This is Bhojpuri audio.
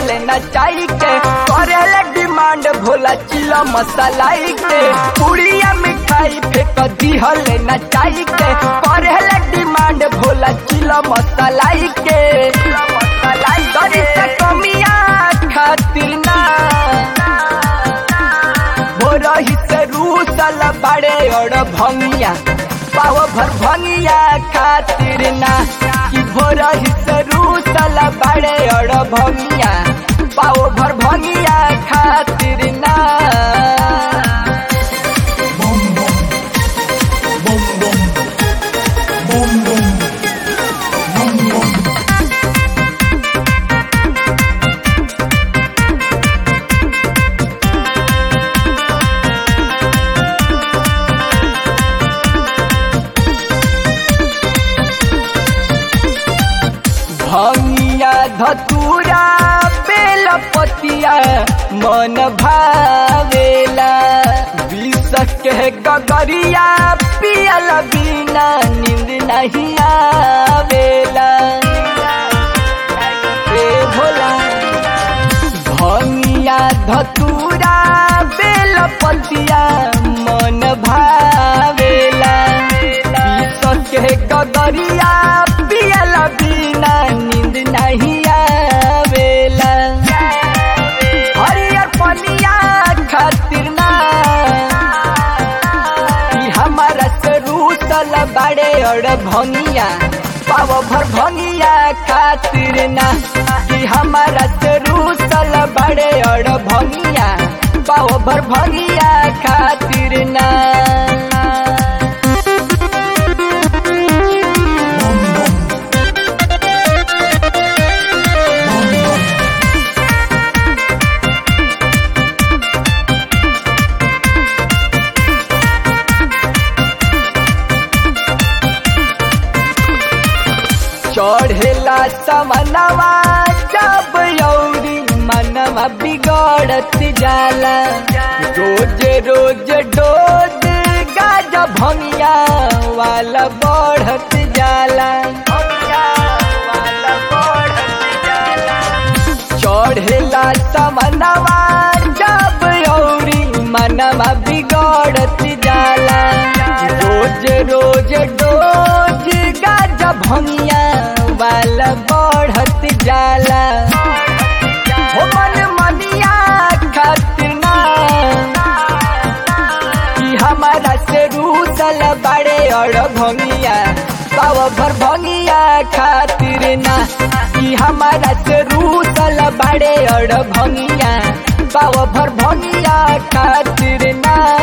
नचाई के करेले डिमांड भोला चिला मसालाई के पुड़िया मिठाई फेंक दिहल नचाई के करेले डिमांड भोला चिला मसालाई के दरी से कमिया खातिर ना भोरही से रूसल बड़े और भंगिया पाव भर भंगिया खातिर ना कि भोरही से रूसल बड़े और भंगिया पाव भर भंगिया खातिर ना भंगिया धतूरा बेलपतिया मन भावेला विष के गगरिया पियल बिना नींद नहीं आवेला ए भोला भंगिया धतूरा बेलपतिया मन भावेला विष के गगरिया पियल बिना नींद नहीं आवेला हरियर पनिया खातिर ना कि हमारा से रूसल बड़े और भंगिया पाव भर भंगिया खातिर ना कि हमारा से रूसल बड़े और भंगिया पाव भर भंगिया खातिर ना चढ़ेला समनवा जब यौरी मनवा बिगड़त जाला रोज रोज डोज गाजा भंगिया वाला बढ़त जाला चढ़ेला समनवा जब यौरी मनवा बिगड़त जाला रोज रोज डोज गाजा भंगिया वाला बढ़त जाला हो मन मनिया खातिर ना कि हमारा से रूसल बड़े और भंगिया पाव भर भंगिया खातिर ना कि हमारा से रूसल बड़े और भंगिया पाव भर भंगिया खातिर ना